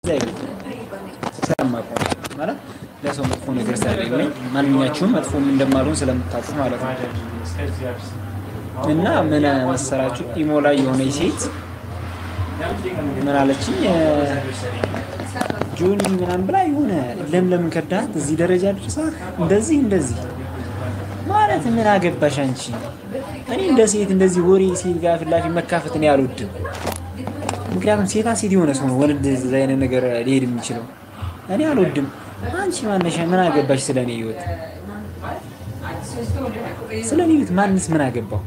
ስለማውቀው ማለት ለሰው መጥፎ ነገር ስለሌለኝ ማንኛችሁም መጥፎም እንደማልሆን ስለምታውቁ ማለት ነው። እና ምን መሰላችሁ ኢሞ ላይ የሆነች ሴት ምን አለችኝ ጆኒ ምናምን ብላ የሆነ ለምለምን ከዳት እዚህ ደረጃ ድርሳ እንደዚህ እንደዚህ ማለት ምን አገባሽ አንቺ? እኔ እንደ ሴት እንደዚህ ወሬ ሴት ጋር ፊት ለፊት መካፈት እኔ አልወድም። ምክንያቱም ሴታ ሴት የሆነ ሰው ነው ወንድ እዛ አይነት ነገር ሊሄድ የሚችለው እኔ አልወድም። አንቺ ማነሻ ምን አገባሽ ስለ እኔ ህይወት? ስለ እኔ ህይወት ማንስ ምን አገባው?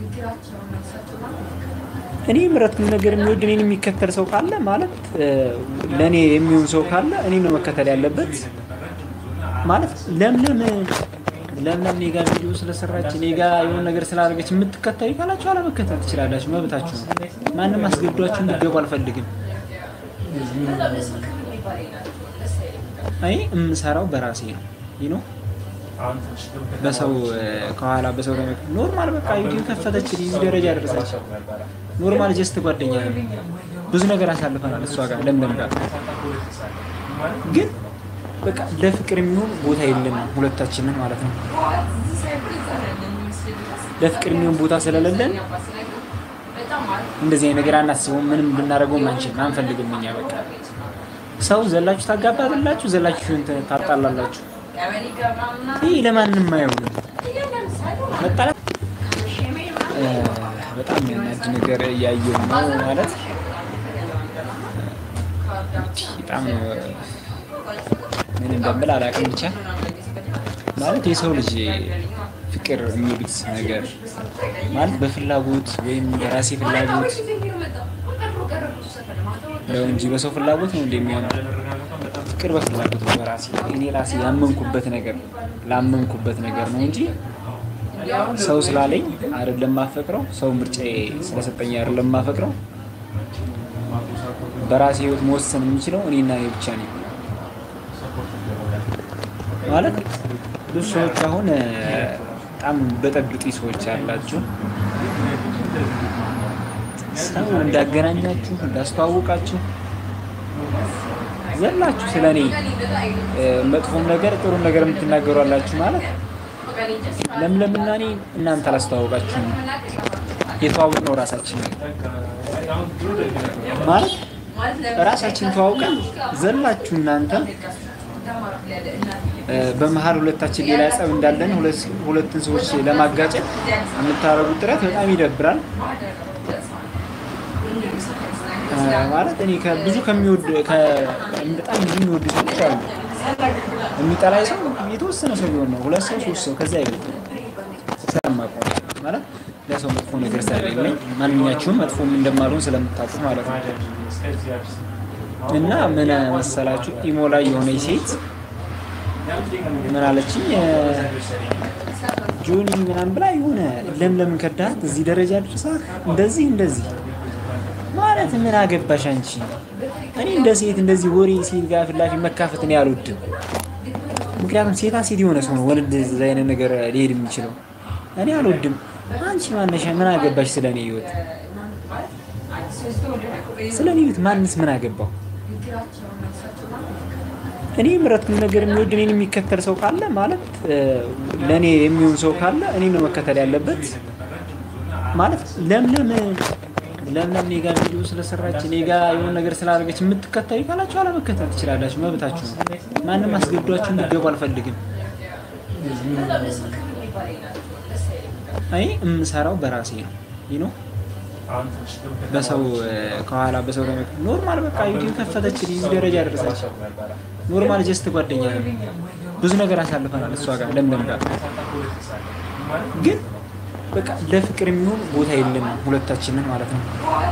እኔ የምረጥኩት ነገር የሚወድ እኔን የሚከተል ሰው ካለ ማለት ለእኔ የሚሆን ሰው ካለ እኔ ነው መከተል ያለበት። ማለት ለምለም ለምለም እኔ ጋር ቪዲዮ ስለሰራች እኔ ጋር የሆነ ነገር ስላደረገች የምትከተሉ ካላችሁ አለመከተል ትችላላችሁ፣ መብታችሁ ነው። ማንም አስገድዷችሁ እንዲገቡ አልፈልግም። እኔ የምሰራው በራሴ ነው ነው በሰው ከኋላ በሰው ኖርማል በቃ ዩቲዩብ ከፈተች እዚህ ደረጃ ደረሰች። ኖርማል ጀስት ጓደኛ ነው። ብዙ ነገር አሳልፈናል እሷ ጋር ለምለም ጋር ግን በቃ ለፍቅር የሚሆን ቦታ የለንም ሁለታችንን ማለት ነው። ለፍቅር የሚሆን ቦታ ስለሌለን እንደዚህ አይነት ነገር አናስበውም። ምንም ልናደርገውም አንችልም፣ አንፈልግም። እኛ በቃ ሰው ዘላችሁ ታጋባላችሁ፣ ዘላችሁ እንትን ታጣላላችሁ። ይህ ለማንም አይሆንም። መጣላት በጣም የሚያናድ ነገር እያየሁ ነው ማለት በጣም ምን እንደምል አላውቅም። ብቻ ማለት የሰው ልጅ ፍቅር የሚሉት ነገር ማለት በፍላጎት ወይም በራሴ ፍላጎት ነው እንጂ በሰው ፍላጎት ነው እንደሚሆነው። ፍቅር በፍላጎት ነው በራሴ እኔ ራሴ ያመንኩበት ነገር ላመንኩበት ነገር ነው እንጂ ሰው ስላለኝ አይደለም ማፈቅረው፣ ሰው ምርጫዬ ስለሰጠኝ አይደለም ማፈቅረው። በራሴ ህይወት መወሰን የምችለው እኔና እኔ ብቻ ነኝ። ማለት ብዙ ሰዎች አሁን በጣም በጠብጢ ሰዎች ያላችሁ ሰው እንዳገናኛችሁ እንዳስተዋወቃችሁ ዘላችሁ ስለ እኔ መጥፎም ነገር ጥሩም ነገር የምትናገሩ አላችሁ። ማለት ለምለምና እኔ እናንተ አላስተዋወቃችሁም። የተዋወቅነው ራሳችን ማለት ራሳችን ተዋውቀን ዘላችሁ እናንተ በመሀል ሁለታችን ሌላ ጸብ እንዳለን ሁለትን ሰዎች ለማጋጨት የምታደርጉት ጥረት በጣም ይደብራል። ማለት እኔ ብዙ ከሚወድ በጣም ብዙ የሚወዱ ሰዎች አሉ። የሚጠላ ሰው የተወሰነ ሰው ቢሆን ነው፣ ሁለት ሰው ሶስት ሰው ከዛ አይበልጥ። ስለማውቀው ማለት ለሰው መጥፎ ነገር ስለሌለኝ ማንኛችሁም መጥፎም እንደማልሆን ስለምታውቁ ማለት ነው። እና ምን መሰላችሁ ኢሞ ላይ የሆነች ሴት ምን አለችኝ ጆኒ ምናምን ብላ የሆነ ለምለምን ከዳት እዚህ ደረጃ ድርሳ እንደዚህ እንደዚህ ማለት ምን አገባሽ አንቺ? እኔ እንደ ሴት እንደዚህ ወሬ ሴት ጋር ፊት ለፊት መካፈት እኔ አልወድም። ምክንያቱም ሴታ ሴት የሆነ ሰው ነው ወንድ እዛ አይነት ነገር ሊሄድ የሚችለው እኔ አልወድም። አንቺ ማነሻ ምን አገባሽ ስለ እኔ ህይወት? ስለ እኔ ህይወት ማንስ ምን አገባው? እኔ የምረጥኩት ነገር የሚወድ እኔን የሚከተል ሰው ካለ ማለት ለእኔ የሚሆን ሰው ካለ እኔ ነው መከተል ያለበት። ማለት ለምለም ለምለም እኔ ጋር ቪዲዮ ስለሰራች እኔ ጋር የሆነ ነገር ስላደረገች የምትከተሉ ካላችሁ አለመከተል ትችላላችሁ፣ መብታችሁ ነው። ማንም አስገድዷችሁ እንዲገቡ አልፈልግም። እኔ የምሰራው በራሴ ነው ነው በሰው ከኋላ በሰው ኖርማል በቃ ዩቲዩብ ከፈተች እዚህ ደረጃ ደረሰች። ኖርማል ጀስት ጓደኛ ነው። ብዙ ነገር አሳልፈናል እሷ ጋር ለምለም ጋር ግን በቃ ለፍቅር የሚሆን ቦታ የለንም ሁለታችንን ማለት ነው።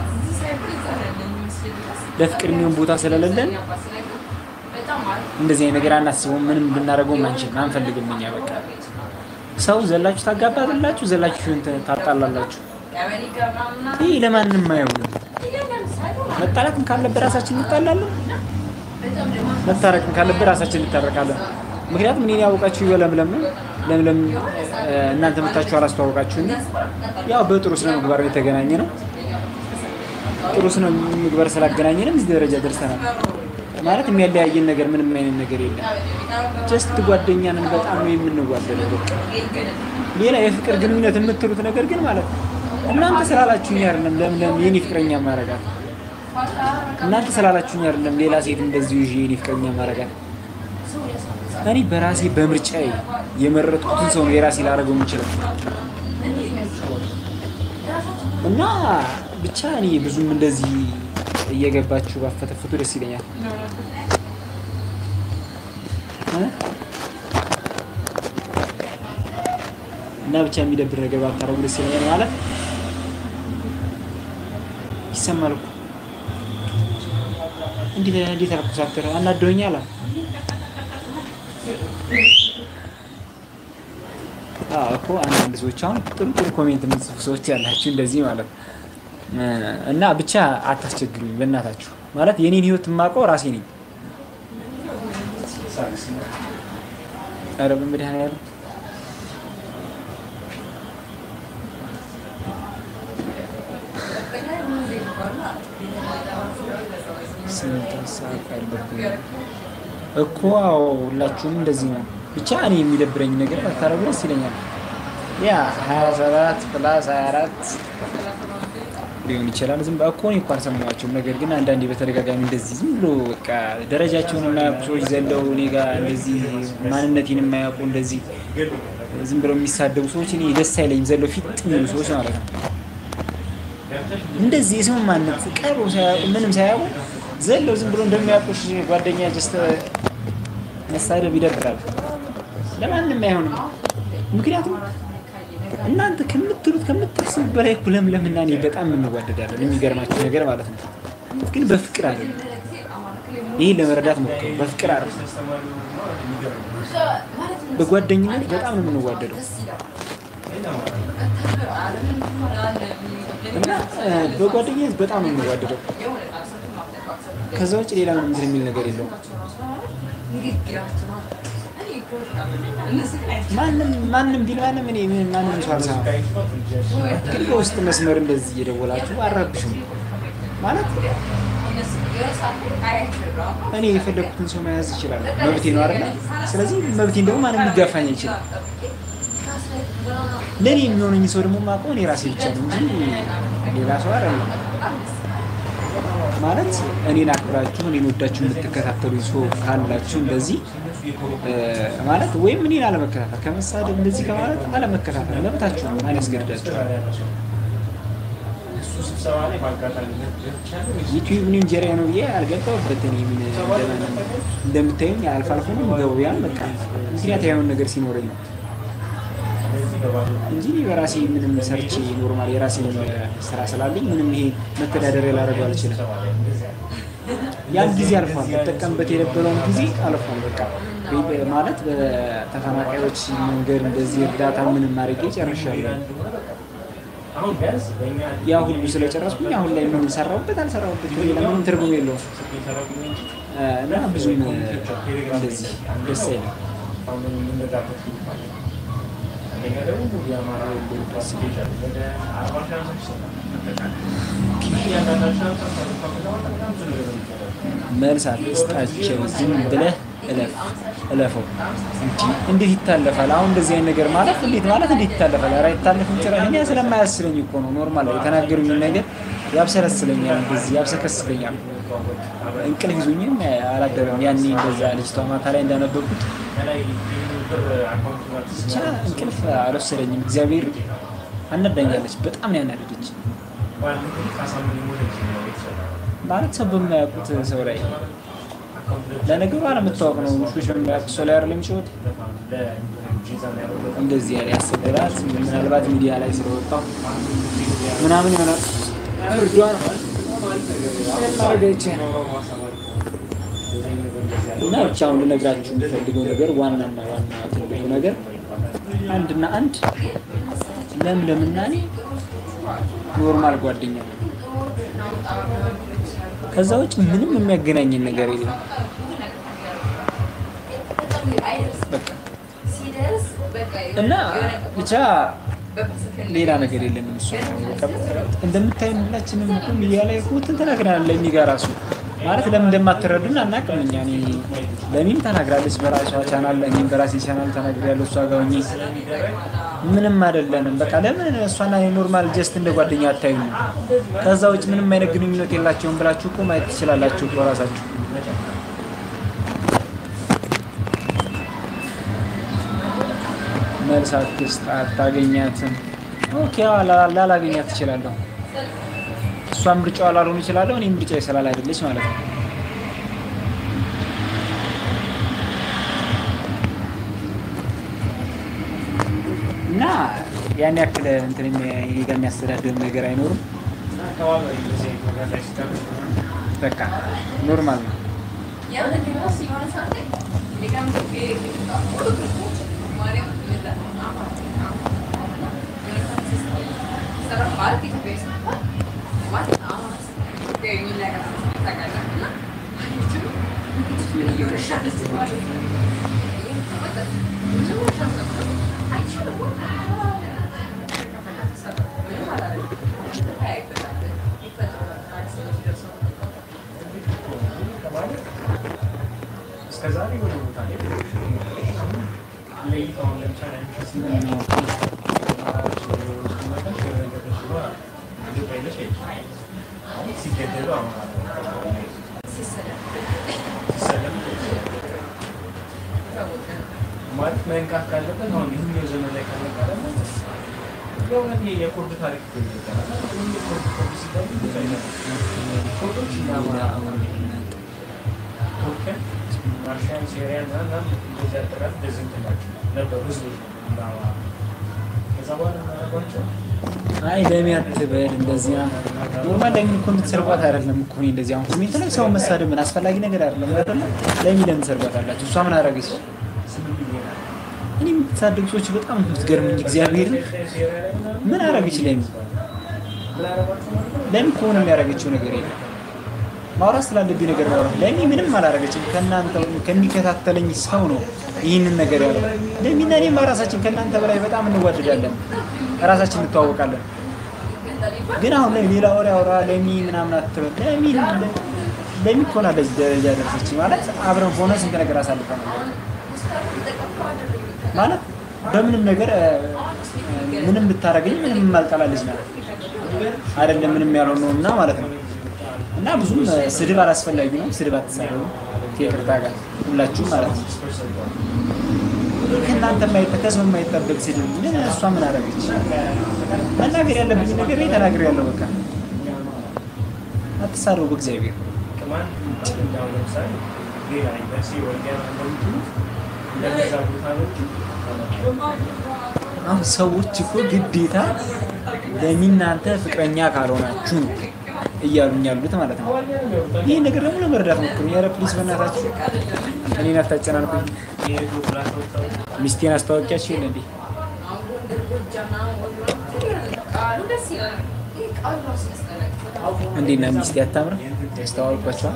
ለፍቅር የሚሆን ቦታ ስለሌለን እንደዚህ አይነት ነገር አናስበውም። ምንም ልናደርገውም አንችልም፣ አንፈልግም። እኛ በቃ ሰው ዘላችሁ ታጋባላችሁ፣ ዘላችሁ እንትን ታጣላላችሁ። ይህ ለማንም አይሆንም። መጣላትም ካለበት ራሳችን እንጣላለን፣ መታረቅም ካለበት ራሳችን እንታረቃለን። ምክንያቱም እኔን ያወቃችሁ በለምለም ነው። ለምለም እናንተ መታችሁ አላስተዋወቃችሁኝ። ያው በጥሩ ስነ ምግባር የተገናኘ ነው። ጥሩ ስነ ምግባር ስላገናኘንም እዚህ ደረጃ ደርሰናል። ማለት የሚያለያየን ነገር ምንም አይነት ነገር የለም። ጀስት ጓደኛ ነን። በጣም ነው የምንዋደደው። በቃ ሌላ የፍቅር ግንኙነት የምትሉት ነገር ግን ማለት ነው እናንተ ስላላችሁኝ አይደለም። ለምን ለምን የኔ ፍቅረኛ ማረጋት እናንተ ስላላችሁኝ አይደለም። ሌላ ሴት እንደዚሁ ይዤ የኔ ፍቅረኛ ማረጋት እኔ በራሴ በምርጫዬ የመረጥኩትን ሰው ነው የራሴ ላደርገው የምችለው እና ብቻ እኔ ብዙም እንደዚህ እየገባችሁ ባፈተፍቱ ደስ ይለኛል። እ? እና ብቻ የሚደብር ነገር ባታረጉ ደስ ይለኛል። ማለት ይሰማል እኮ እንዴት እንዴት አልኩ ሳትር አናደውኛል። አዎ እኮ አንዳንድ ሰዎች አሁን ጥሩ ጥሩ ኮሜንት የምትጽፉ ሰዎች ያላችሁ እንደዚህ ማለት ነው። እና ብቻ አታስቸግሩኝ በእናታችሁ። ማለት የኔን ህይወት የማውቀው ራሴ ነኝ። ኧረ በመድኃኒዓለም ስንት ሰዓት አለብኝ እኮ አዎ፣ ሁላችሁም እንደዚህ ነው። ብቻ እኔ የሚደብረኝ ነገር ባታረጉ ደስ ይለኛል። ያ 27 ፕላስ 24 ሊሆን ይችላል። ዝም እኮ እኔ እኮ አልሰማኋቸውም። ነገር ግን አንዳንዴ በተደጋጋሚ እንደዚህ ዝም ብሎ በቃ ደረጃቸውን የማያውቁ ሰዎች ዘለው እኔ ጋር እንደዚህ ማንነቴን የማያውቁ እንደዚህ ዝም ብለው የሚሳደቡ ሰዎች እኔ ደስ አይለኝም። ዘለው ፊት የሚሉ ሰዎች ማለት ነው። እንደዚህ የሰው ማንነት ቀርቦ ሳያውቁ ምንም ሳያውቁ ዘለው ዝም ብሎ እንደሚያውቁሽ ጓደኛ ጀስት መሳደብ ይደብራል። ለማንም አይሆንም። ምክንያቱም እናንተ ከምትሉት ከምታስቡት በላይ እኮ ለምለምና እኔ በጣም እንዋደዳለን። የሚገርማችሁ ነገር ማለት ነው። ግን በፍቅር አይደለም። ይህ ለመረዳት ሞክሩ። በፍቅር አይደለም፣ በጓደኝነት በጣም ነው የምንዋደደው እና በጓደኝነት በጣም ነው የምንዋደደው። ከዛ ውጭ ሌላ ምንም እንትን የሚል ነገር የለውም። ማንም ማንም ቢል ማንም እኔ ምን ማንም ሰው አልሰማም። ግን በውስጥ መስመር እንደዚህ እየደወላችሁ አረብሽም ማለት እኔ የፈለግኩትን ሰው መያዝ ይችላል፣ መብቴ ነው አይደለ? ስለዚህ መብቴን ደግሞ ማንም ሊጋፋኝ አይችልም። ለእኔ የሚሆነኝ ሰው ደግሞ የማውቀው እኔ ራሴ ብቻ ነው እንጂ ሌላ ሰው አይደለም። ማለት እኔን አክብራችሁ እኔን ወዳችሁ የምትከታተሉ ሰው ካላችሁ እንደዚህ ማለት ወይም እኔን አለመከታተል ከመሳደብ እንደዚህ ከማለት አለመከታተል መብታችሁ ነው። ማን ያስገድዳችኋል? ዩቲዩብ እኔ እንጀራ ነው ብዬ አልገባሁበት። እኔ ምን እንደምታዩኝ አልፎ አልፎ ነው የምገባው። ያን በቃ ምክንያት ያየውን ነገር ሲኖረኝ ነው እንጂ በራሴ ምንም ሰርቼ ኖርማል የራሴ ስራ ስላለኝ ምንም ይሄ መተዳደሪያ ላደርገው አልችልም። ያን ጊዜ አልፏል። መጠቀምበት የነበረውን ጊዜ አልፏል። በቃ ማለት በተፈናቃዮች መንገድ እንደዚህ እርዳታ ምንም አድርጌ ጨርሻለሁ። ያ ሁሉ ስለጨረስኩኝ አሁን ላይ ምን ሰራሁበት አልሰራሁበት ሌላ ምንም ትርጉም የለውም እና ብዙም እንደዚህ ደስ አይልም። መልስ አትስጣቸው። ዝም ብለህ እለፍ እለፈው። እንዴት ይታለፋል? አሁን እንደዚህ አይነት ነገር ማለፍ እንዴት ማለት እንዴት ይታለፋል? ኧረ አይታለፍም ጭራሽ። እኔ ስለማያስለኝ እኮ ነው። ኖርማል የተናገሩኝን ነገር ያብሰለስለኛል፣ እንደዚህ ያብሰከስለኛል። እንቅልፍ ይዞኝም አላደረም። ያኔ እንደዛ ልጅቷ ማታ ላይ እንዳነበብኩት ብቻ እንቅልፍ አልወሰደኝም። እግዚአብሔር አናዳኛለች። በጣም ነው ያናደደች። ማለት ሰው በማያውቁት ሰው ላይ ለነገሩ አለመታወቅ ነው። ውሾች በማያውቁት ሰው ላይ አይደለም የሚጮት እንደዚህ ያለ ያሰደባት ምናልባት ሚዲያ ላይ ስለወጣው ምናምን ይሆናል እርዷን ማረገች እና ብቻ አሁን ልነግራችሁ የሚፈልገው ነገር ዋናና ዋና ትልቁ ነገር አንድና አንድ ለምለምና እኔ ኖርማል ጓደኛ ነው። ከዛ ውጭ ምንም የሚያገናኝን ነገር የለም። በቃ እና ብቻ ሌላ ነገር የለንም። እሱ እንደምታዩን ሁላችንም እኮ ሚዲያ ላይ እኮ እንትን ተናግረናል። ለእኔ ጋር እራሱ ማለት ለምን እንደማትረዱን አናውቅም። እኛ እኔ ለሚም ተናግራለች በራሷ ቻናል፣ እኔም በራሴ ቻናል ተናግሬያለሁ። እሷ ጋር ሆኜ ምንም አይደለንም። በቃ ለምን እሷና ኖርማል ጀስት እንደ ጓደኛ አታዩ? ከዛ ውጭ ምንም አይነት ግንኙነት የላቸውም ብላችሁ እኮ ማየት ትችላላችሁ እኮ ራሳችሁ። መልስ አትስጥ፣ አታገኛትም። ኦኬ ላላገኛት ትችላለሁ። እሷን ምርጫዋ ላልሆን ይችላለሁ። እኔ ምርጫ ስላል አይደለች ማለት ነው። እና ያን ያክል እንትን እኔ ጋር የሚያስተዳድር ነገር አይኖርም። በቃ ኖርማል ነው። ማለት መንቃት ካለበት አሁን ይህኛው ዘመን ላይ ከመጣ ደግሞ የእውነት የኩርድ ታሪክ ይገኛል። ኩርድ ኩርድ ሲባሉ ብዙ አይነት ኩርዶች እና ቱርክን፣ ራሽያን፣ ሲሪያን እና እንደዚህ አጠቃላይ እንደዚህ እንትን ናቸው ነበሩ ህዝቦች እና ከዛ በኋላ ናጓቸው አይ ለሚ አትበል እንደዚህ ነው። ኖርማል ለምን እኮ እንድትሰርቋት አይደለም እኮ እኔ እንደዚህ አሁን ኮሜንት ላይ ሰው መሳደብ ምን አስፈላጊ ነገር አይደለም አይደለ? ለሚ ለምን ሰርቋት አላችሁ? እሷ ምን አደረገች? እኔ የምትሳደቡ ሰዎች በጣም ነው የምትገርሙኝ። እግዚአብሔርን ምን አደረገች ለሚ? ለሚ እኮ ምንም ያደረገችው ነገር የለም። ማውራት ስላለብኝ ነገር ማውራት ለሚ ምንም አላደረገችም። ከእናንተ ከሚከታተለኝ ሰው ነው ይህንን ነገር ያለው። ለሚና እኔማ ራሳችን ከእናንተ በላይ በጣም እንዋደዳለን፣ ራሳችን እንተዋወቃለን። ግን አሁን ላይ ሌላ ወሬ አውራ ለሚ ምናምን አትበል። ለሚ ለሚ እኮ ናት ለዚህ ደረጃ ደረሰች ማለት አብረን ሆነ ስንት ነገር አሳልፈናል ማለት በምንም ነገር ምንም ብታረገኝ ምንም የማልጠላለች ናት አይደለም ምንም ያልሆነ ነው እና ማለት ነው እና ብዙም ስድብ አላስፈላጊ ነው። ስድብ አትሳደቡ ከይቅርታ ጋር ሁላችሁም ማለት ነው። ከእናንተ የማይጠ ከሰው የማይጠበቅ ስድብ ምን እሷ ምን አደረገች? መናገር ያለብኝ ነገር ተናግሬ ያለው በቃ አትሳደቡ በእግዚአብሔር ከማን እንዳው ለምሳሌ ሌላ ዩኒቨርሲቲ ወልዲያ እንደምትሉ እንደዛ ቦታ ነው አሁን ሰዎች እኮ ግዴታ ለሚናንተ ፍቅረኛ ካልሆናችሁ ነው እያሉኝ ያሉት ማለት ነው። ይህ ነገር ደግሞ ለመረዳት ሞክሩ። ኧረ ፕሊስ በእናታችሁ እኔን አታጨናንቁኝ። ሚስቴን አስታወቂያችሁ የለ እንዴ? እንዴት ነው ሚስቴ አታምርም? ያስተዋወቋቸዋል።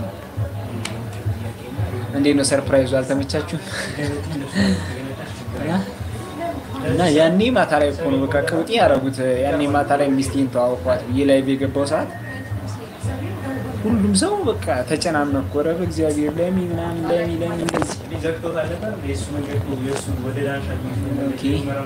እንዴት ነው ሰርፕራይዙ? አልተመቻችሁም? እና ያኔ ማታ ላይ እኮ ነው በቃ ቅውጤ ያደረጉት። ያኔ ማታ ላይ ሚስቴን ተዋወቋት ብዬ ላይቭ የገባው ሰዓት ሁሉም ሰው በቃ ተጨናነኩ። ኧረ በእግዚአብሔር ለሚ ምናምን ለሚ ለሚ እንደዚህ ዘግቶታል ነበር የእሱ መንገድ የእሱ ወደ ዳንሻ ኦኬ።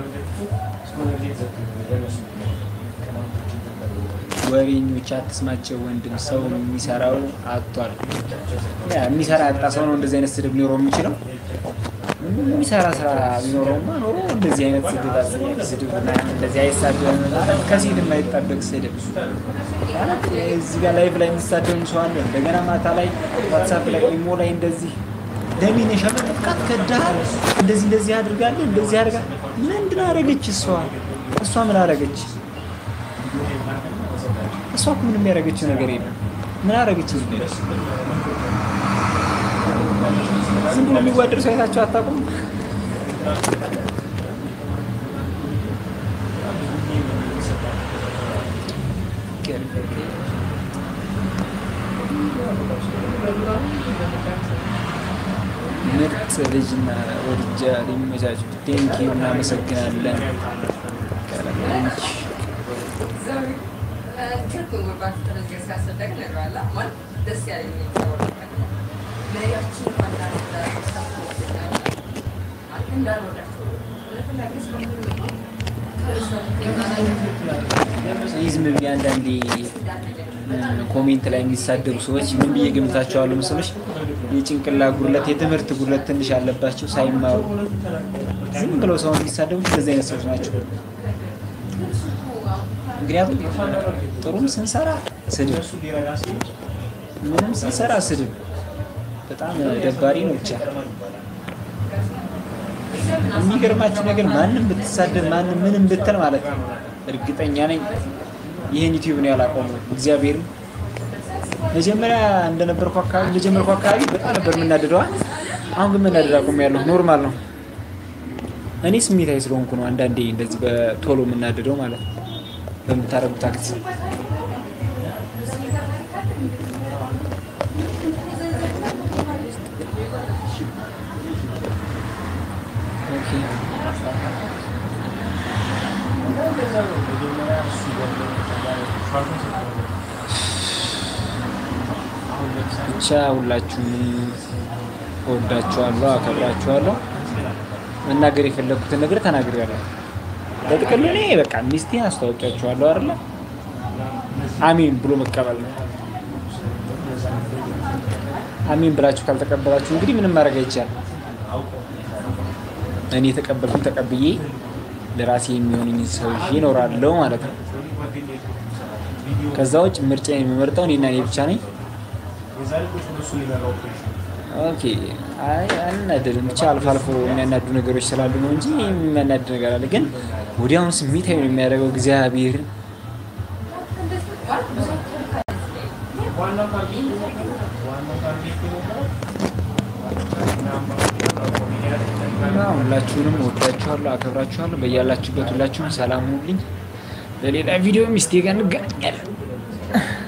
ወሬኞች አትስማቸው ወንድም። ሰው የሚሰራው አጥቷል። ያ የሚሰራ ያጣ ሰው ነው እንደዚህ አይነት ስድብ ሊኖረው የሚችለው። የሚሰራ ስራ ቢኖረውማ ኖሮ እንደዚህ አይነት ስድብ አስያቂ ስድብ ምናምን እንደዚህ አይሳደብም ማለት ከሴት የማይጠበቅ ስድብ ማለት እዚህ ጋር ላይቭ ላይ የሚሳደብም ሰው አለ። እንደገና ማታ ላይ ዋትሳፕ ላይ ኢሞ ላይ እንደዚህ ለሚን የሸመጠጥቃት ከዳል እንደዚህ እንደዚህ አድርጋለህ እንደዚህ አድርጋ ምንድን አደረገች እሷ እሷ ምን አደረገች? እሷ እኮ ምንም ያደረገችው ነገር የለም። ምን አደረገች? ዝም ብሎ የሚዋደድ ሰው አይታችሁ አታውቁም? ምርጥ ልጅና ወድጃ ሊመቻች ቴንኪዩ እናመሰግናለን። ትርጉም ባትተረጀ ሲያስደግ ነግራላ ማለት ደስ ያለኝ ይህ ዝም ብዬ አንዳንዴ ኮሜንት ላይ የሚሳደቡ ሰዎች ምን ብዬ ገምታቸዋለሁ መሰሎች? የጭንቅላ ጉድለት፣ የትምህርት ጉድለት ትንሽ ያለባቸው ሳይማሩ ዝም ብለው ሰው የሚሳደቡት እንደዚህ አይነት ሰዎች ናቸው። ምክንያቱም ጥሩም ስንሰራ ስድብ፣ እሱ ሊረዳ ሲል ምንም ስንሰራ ስድብ በጣም ደባሪ ነው። ብቻ የሚገርማችሁ ነገር ማንም ብትሳደብ ማንም ምንም ብትል ማለት ነው እርግጠኛ ነኝ ይህን ዩቲዩብ ነው ያላቆመው። እግዚአብሔርን መጀመሪያ እንደነበርኩ አካባቢ እንደጀመርኩ አካባቢ በጣም ነበር የምናደደዋ። አሁን ግን መናደድ አቁሜያለሁ። ኖርማል ነው። እኔ ስሜታዊ ስለሆንኩ ነው አንዳንዴ እንደዚህ በቶሎ የምናደደው ማለት ነው በምታደርጉት አክት ኦኬ ብቻ ሁላችሁም እወዳችኋለሁ፣ አከብራችኋለሁ። መናገር የፈለግኩትን ነገር ተናግሬያለሁ። በጥቅሉ እኔ በቃ ሚስቴን አስተዋውቂያችኋለሁ አይደለ? አሚን ብሎ መቀበል ነው። አሚን ብላችሁ ካልተቀበላችሁ እንግዲህ ምንም ማድረግ አይቻልም። እኔ የተቀበልኩት ተቀብዬ ለራሴ የሚሆንኝ ሰው ይዤ እኖራለሁ ማለት ነው። ከዛ ውጭ ምርጫ የሚመርጠው እኔና እኔ ብቻ ነኝ። የዛሬ ቁጭ ብሎ እሱ ሊበላው እኮ ይችላል። ኦኬ አይ አልናደድም። ብቻ አልፎ አልፎ የሚያናዱ ነገሮች ስላሉ ነው እንጂ የሚያናድ ነገር አለ። ግን ወዲያውኑ ስሜታዊ ነው የሚያደርገው እግዚአብሔርን ዋናው ታርጌት ዋናው ታርጌት የነበረው እና ሁላችሁንም ወዳችኋለሁ፣ አከብራችኋለሁ። በያላችሁበት ሁላችሁም ሰላም ሁኑልኝ። በሌላ ቪዲዮ ሚስቴ ጋር እንገናኛለን።